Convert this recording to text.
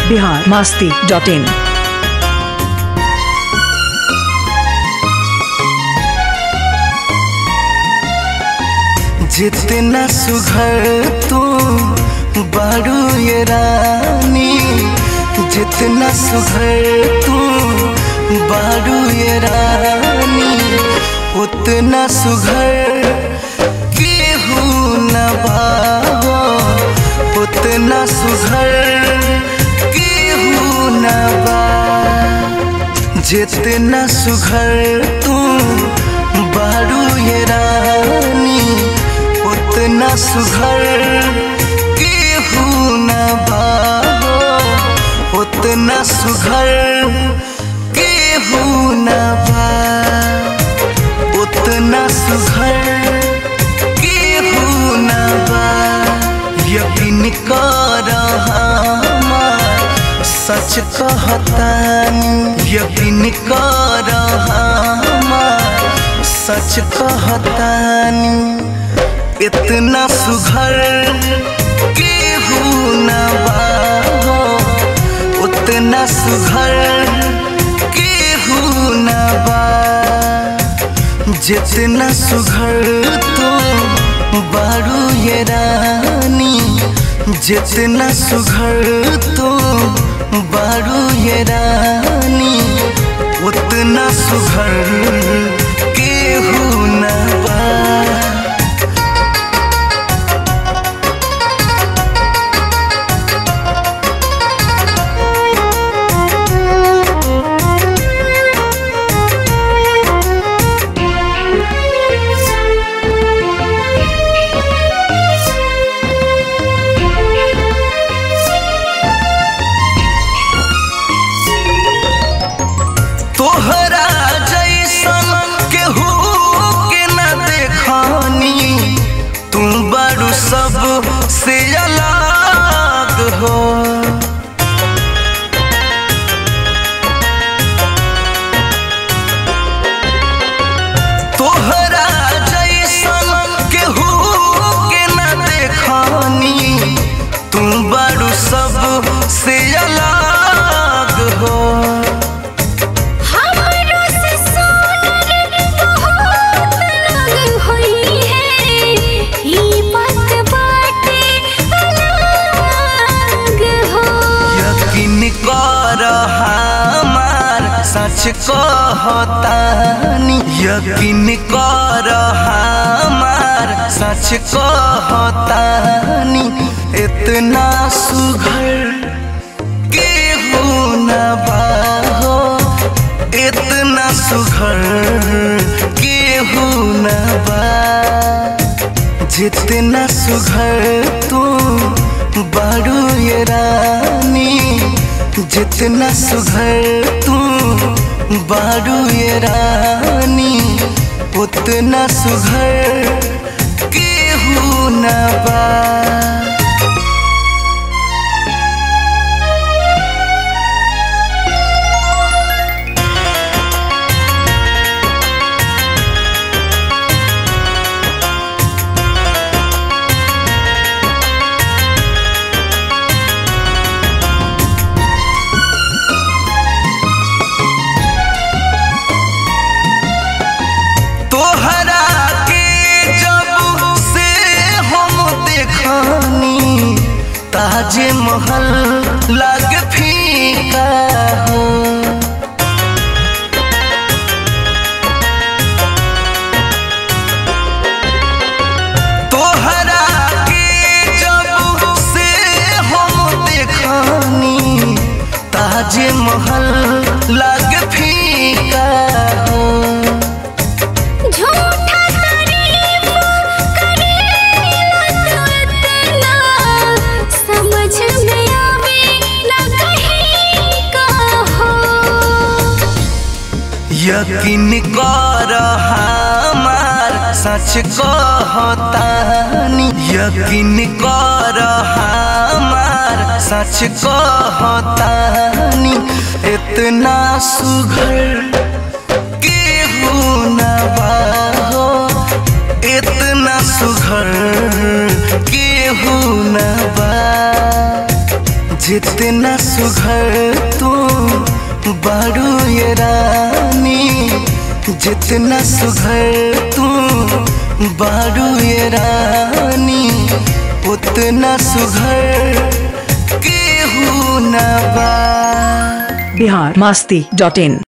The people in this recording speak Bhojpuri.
बिहार मास्ती डॉट इन जितना सुघर तू बारू ये रानी जितना सुघर तू बारू ये रानी उतना सुघर केहू न बाहो उतना सुघर केहू न बा जितना सुघर तू बारू ये रानी उतना सुघर केहू न बाहो उतना सुघर केहू न बा उतना सुघर केहू न बा यकीन कर हमार सच कहतानी यकीन कर हमार सच कहतानी इतना सुघर केहू न बाहो उतना सुघर केहू न बा जितना सुघर तो बारू ये रानी जितना सुघर तो बारू ये रानी उतना सुघर केहू न बा तोहरा जैसन केहू के न देखनी तुम बड़ू सब से अलग हो तोहरा जैसन केहू के न देखनी तुम बड़ू सब से अलग हो हमरो से सोनर बहुत अलग होई है ई बात बाटे अलग हो यकीन कर हमार सच कहतानी यकीन कर हमार सच कहतानी इतना सुघर केहू न बाहो इतना सुघर केहू न बा जितना सुघर तू बारू ये रानी जितना सुघर तू बारू ये रानी उतना सुघर केहू न बा तोहरा के जब से हम देखनी ताजे महल लग फीका हो तोहरा के जब से हम देखनी ताजे महल लग फीका हो झूठा तारीफ करेला तो इतना समझ में आवे ना कहीं का हो यकीन कर हमार सच कहतानी यकीन कर हमार सच कहतानी इतना सुघर केहू न बाहो इतना सुघर केहू न बा जितना सुघर तू बारू ये रानी जितना सुघर तू बारू ये रानी उतना सुघर केहू ना बा बिहार मस्ती डॉट इन